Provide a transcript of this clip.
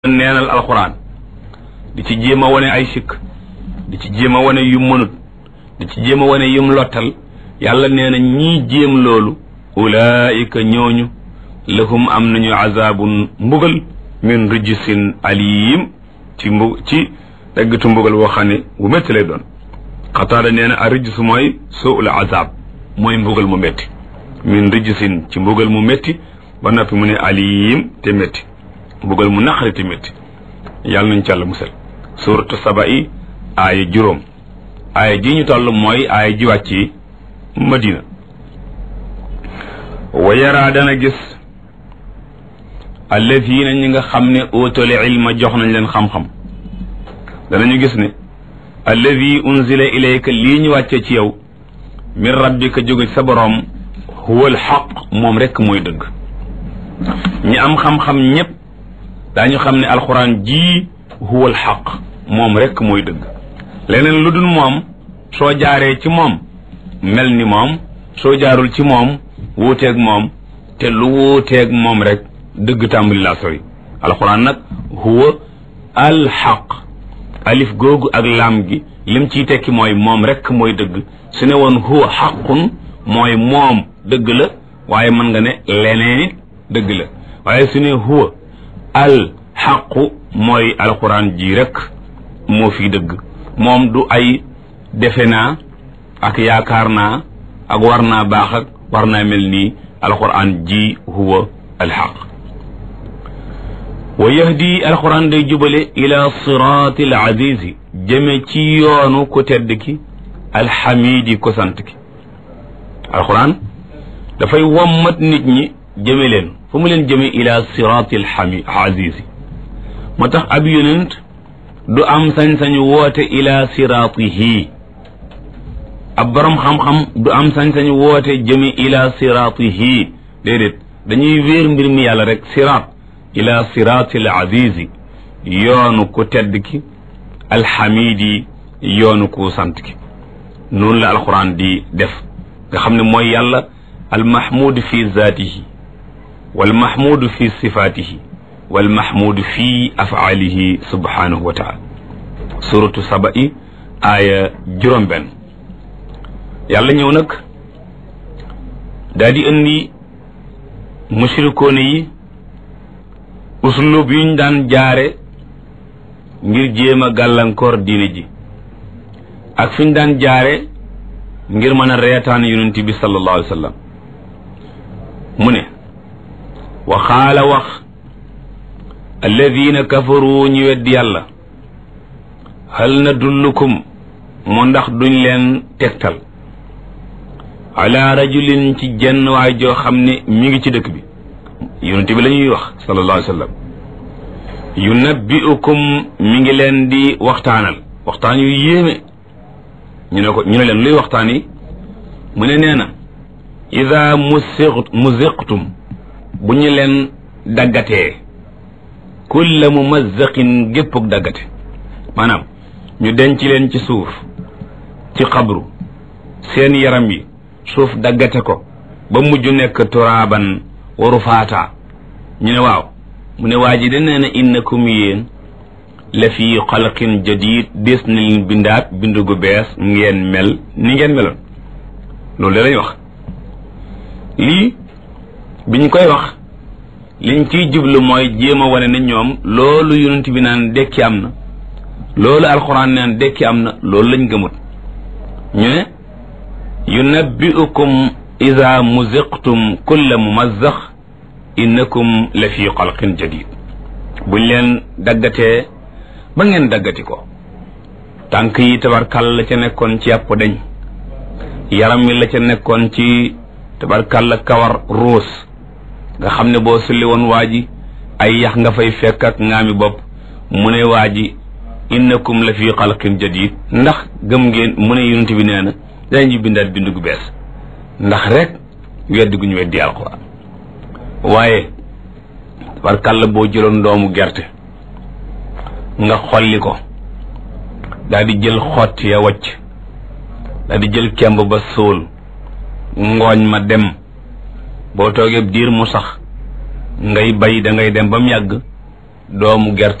neenal alxuraan di ci jéem a wane ay sikk di ci jéem a wane yum mënut di ci jéem a wane yum lottal yàlla nee na ñii jéem loolu ulaayika ñooñu lahum am nañu azabun mbugal min rijsin alim ci mbu ci daggatu mbugal woo xam ne bu métti lay doon xataada nee na a rijs mooy suul azab mooy mbugal mu métti min rijsin ci mbugal mu métti ba noppi mu ne alim te métti mbugal mu naqari te métti yàlla nañ ci Yàlla musal suuratu saba yi aaya juróom aaya ji ñu toll mooy aaya ji wàcc yi madina wa yaraa dana gis alladina ñi nga xam ne óotale ilma jox nañ leen xam-xam danañu gis ne alladi unzila ilayka lii ñu wàcce ci yow min rabbika jóge sa boroom huwa alxaq moom rekk mooy dëgg ñi am xam-xam ñépp daañu xam ne alxuraan ji huwa alxaq moom rekk mooy dëgg leneen lu dul moom soo jaaree ci moom mel ni moom soo jaarul ci moom wuuteeg moom te lu wuuteeg moom rek dëgg tàmbali laa sori alxuraan nag huwa alxaq alif googu ak laam gi lim ciy tekki mooy moom rekk mooy dëgg su ne woon huwa xaqun mooy moom dëgg la waaye mën nga ne leneen dëgg la waaye su ne huwa al xaqu mooy alxuraan ji rek moo fi dëgg moom du ay defe naa ak yaakaar naa ak war naa baax ak war naa mel nii alxuraan ji huwa alxaq wa yahdi alxuraan day jubale ila siraati al azizi jëme ci yoonu ku tedd ki alxamidi ko sant ki alxuraan dafay wommat nit ñi jëme leen fu mu leen jëme ila siraati alxami azizi moo tax ab yonent du am sañ-sañu woote ila siraatihi ab borom xam-xam du am sañ-sañu woote jëme ila siraatihi déedéet dañuy wéer mbir mi yàlla rek siraat ila siraati al azizi yoonu ku tedd ki alxamidi yoonu ku sant ki noonu la alquran di def nga xam ne mooy yàlla almahmud fi zaatihi walmahmudu fi sifaatihi walmahmudu fi afaalihi subhanahu wa taala suratu saba i aaya juróom benn yàlla ñëw nag daa di indi mushrikoone yi uslub yuñ daan jaare ngir jéem a gàllankoor diine ji ak fi ñu daan jaare ngir mën a reetaan yonent bi sallallahu alayhi wa sallam mu ne wa xaala wax alladina kafaru ñu weddi yàlla hal nadullukum mu ndax duñ leen tegtal ala rajulin ci jenn waay joo xam ne mi ngi ci dëkk bi yonent bi la ñuy wax sallallahu alayhi wa sallam yunabbiukum mi ngi leen di waxtaanal waxtaan yu yéeme ñu ne ko ñu ne leen luy waxtaan yi mu ne nee na ida musiq muziqtum bu ñu leen daggatee kulla mumazzaqin géppug daggate maanaam ñu denc leen ci suuf ci xabru seen yaram yi suuf daggate ko ba mujj nekk turaaban waru faata ñu ne waaw mu ne waa ji de nee na innakum yéen la fi xalqin jadid des na leen bindaat bindu gu bees ngeen mel ni ngeen meloon loolu de lañ wax lii biñ koy wax liñ ciy jublu mooy jéem a wane ne ñoom loolu yonent bi naan dekki am na loolu alxuraan naan dekki am na loolu lañ gëmut ñu ne yunabbiukum ida muziqtum kulla mumazzax innakum la fi xalqin jadid buñ leen daggatee ba ngeen daggati ko tànk yi tabarkal la ca nekkoon ci yàpp dañ yaram mi la ca nekkoon ci tabarkal kawar ruus nga xam ne boo sulli woon waa ji ay yax nga fay fekk ak ngaami bopp mu ne waa ji innakum la fi xalqin jadid ndax gëm ngeen mu ne yonent bi nee na dañuy bindaat bindu gu bees ndax rek weddi gu ñu weddi alxuraan waaye tabarkal boo jëloon doomu gerte nga xolli ko daal di jël xott ya wacc daal di jël kemb ba sóol ngooñ ma dem boo toogee diir mu sax ngay bay da ngay dem ba mu yàgg doomu gerte